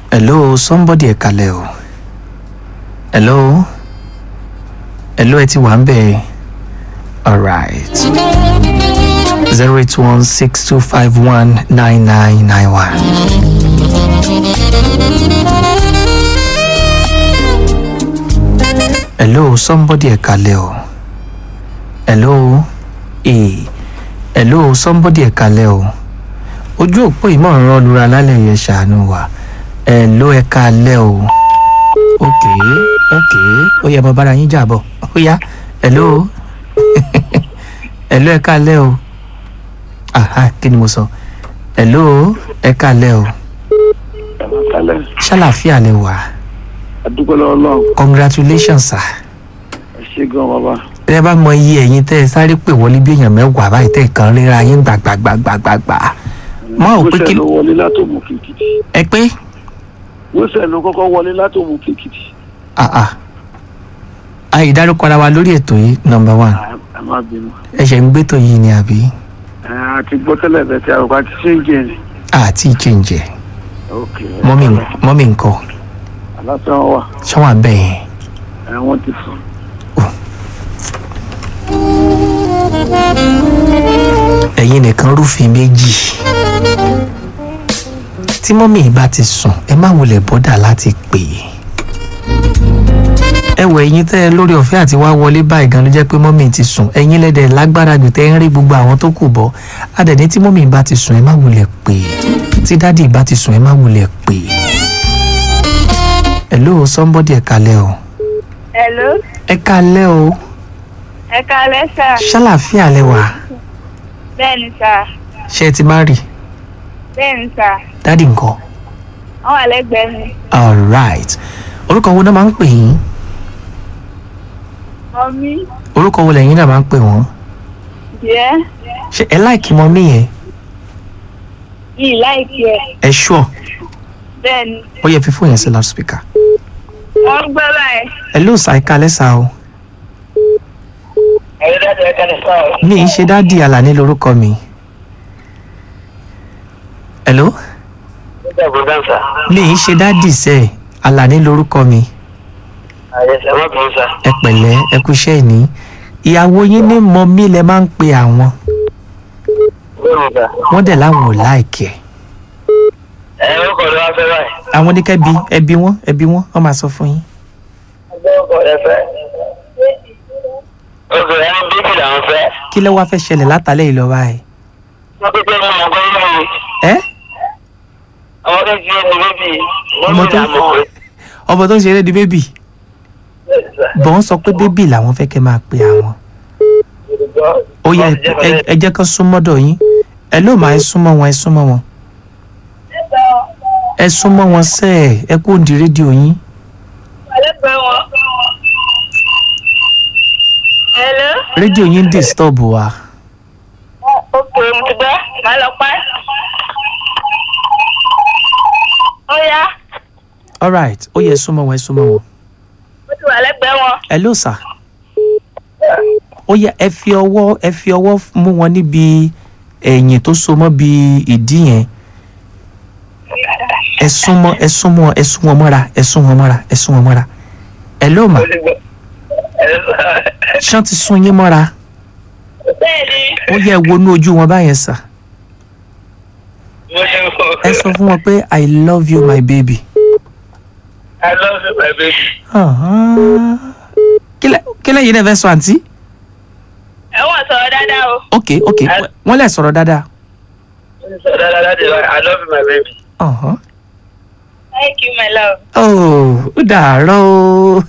hello somebody ẹ kalẹ̀ o hello hello ẹ ti wà ń bẹ̀ alright zero eight one six two five one nine nine nine one. hello somebody ẹ kalẹ̀ o hello ee hello somebody ẹ kalẹ̀ o ojú òpó ìmọ̀ ń rán lura lálẹ́ yẹn ṣàánú wa hello ẹ kalẹ̀ o ok ok ó yẹ mo bára yín jà bọ̀ ó yá hello hello ẹ kalẹ̀ o aha kí ni mo sọ hello ẹ kalẹ̀ o kalẹ̀ ṣàlàfíà lẹ wà adúgbò lọ́wọ́ lọ́wọ́ congratulations sir ẹ ṣe gan bàbá tẹ bá mọ iye ẹ̀yin tẹ ẹ sáré pè wọlé bí èèyàn mẹ́wàá báyìí tẹ kàn ríra yín gbàgbàgbàgbàgbà mọ ò pé kí wíṣẹ̀ ló wọlé látòmù kìkìtì ẹ pé wíṣẹ̀ ló kọ́kọ́ wọlé látòmù kìkìtì ah ah àyè dárúkọ ara wa lórí ètò yìí number one ẹ má bínú ẹ ṣe ń gbétò yìí ni àbí ẹ àti gbọ́ tẹ́lẹ̀ bẹ́ẹ̀ tí àrùkọ àti ṣé ń jẹ ni àti ìchẹ̀ǹjẹ̀ ok mọ́mì mọ́mì nǹkan aláṣẹ wọn wà ṣọ́wọ́n abẹ́ yẹn ẹ wọ́n ti sùn ẹ̀yin nìkan rúfin méjì tí mọ́mì bá ti sùn ẹ má wulẹ̀ bọ́dà láti pè é ẹ wọ ẹ̀yin tẹ́ ẹ lórí ọ̀fẹ́ àti wá wọlé báyìí gan ló jẹ́ pé mọ́mì ti sùn ẹ̀yin lẹ́dẹ̀ lágbára jù tẹ́ ẹ ń rí gbogbo àwọn tó kù bọ́ adẹ̀ní tí mọ́mì bá ti sùn ẹ má wulẹ̀ pè é tí dádì bá ti sùn ẹ má wulẹ̀ pè é hello somebody ẹ kalẹ́ o Hello, ẹ kalẹ́ o ẹ kalẹ́ sà. ṣàlàfíà lẹ wà Bẹ́ẹ̀ni sà, ṣé ẹ ti má rí bẹ́ẹ̀ni sà, dádì nǹkan wọ́n wà lẹ́gbẹ̀ẹ́ mi. alright orúkọ wo náà máa ń pè yín Mọ̀mí, orúkọ wo lẹ́yìn náà máa ń pè wọ́n jẹ́ ṣé ẹ láìkí mọ mí yẹn yìí láìkí ẹ̀. ẹ ṣọ Bẹ́ẹ̀ni, ó yẹ fífún yẹn sí loudspeaker wọ́n gbọ́ báyìí. ẹ ló sa ẹka lẹ́sà o ẹ̀yin dáadáa ẹ kalẹ̀ sáà o. mi ì ṣe dádì àlàní lórúkọ mi hello nígbà gbọ́dọ̀ sà mi ì ṣe dádì sẹ́ àlàní lórúkọ mi àyẹ̀sẹ̀ má bínú sà. ẹ pẹ̀lẹ́ ẹ kú iṣẹ́ ìní ìyàwó yín ní mọ mí lẹ máa ń pe àwọn bẹ́ẹ̀ni sà. wọ́n dẹ̀ láwọn ò láìkẹ́ ẹ ń kọ́ ló wá fẹ́ báyìí. àwọn oníkẹ́bi ẹbí wọn ẹbí wọn wọ́n máa sọ fún yín ẹgbẹ́ ọkọ̀ rẹ fẹ́. ọkọ̀ rẹ ń bíbí làwọn fẹ́. kí ló wá fẹ́ ṣẹlẹ̀ látàlẹ́ yìí lọ báyìí wọ́n pípẹ́ mọ́ ọmọ ọgbọ́n yìí. ẹ́ ọmọ tó ti ẹni bíbí. Ọmọ tó- ọmọ tó ń ṣeré di bébì bọ̀ ń sọ pé bébì làwọn fẹ́ kẹ́ máa pe àwọn ó yẹ ẹ- ẹ jẹ́ kán súnmọ́dọ̀ yín ẹ ló máa ẹ súnmọ́ wọn ẹ súnmọ́ wọn ẹ súnmọ́ wọn sẹ́ ẹ̀ ẹ kó di rédíò yín Wà lẹ́gbẹ̀ẹ́ wọn. Hello, rédíò yín ń disturb wa ok, mo ti gbọ́, màá lọ pa. Ó yá, alright ó yẹ ẹ súnmọ́ wọn ẹ súnmọ́ wọn mo ti wà lẹ́gbẹ̀ẹ́ wọn. ẹ ló sà ó yẹ ẹ fi ọwọ́ ẹ fi ọwọ́ mú wọn níbi ẹ̀yìn tó so mọ́ bí ìdí yẹn ẹ súnmọ́ ẹ súnmọ́ ẹ sún wọn mọ́ra ẹ sún wọn mọ́ra ẹ sún wọn mọ́ra ẹ ló mà ṣán ti sún yín mọ́ra Bẹ́ẹ̀ni, ó yẹ ẹ wọnú ojú wọn báyẹn sà mo ṣe wọ. ẹ sọ fún wọn pé i love you my baby. I love you my baby. Ahán. kílẹ̀ kílẹ̀ yìí náà fẹ́ sọ àǹtí. ẹ̀wọ̀n sọ̀rọ̀ dáadáa o. ok ok wọ́n lè sọ̀rọ̀ dáadáa. So that, that, that is why I love you my baby. Ahán. Thank you, my love. oh ó dàárọ̀ o.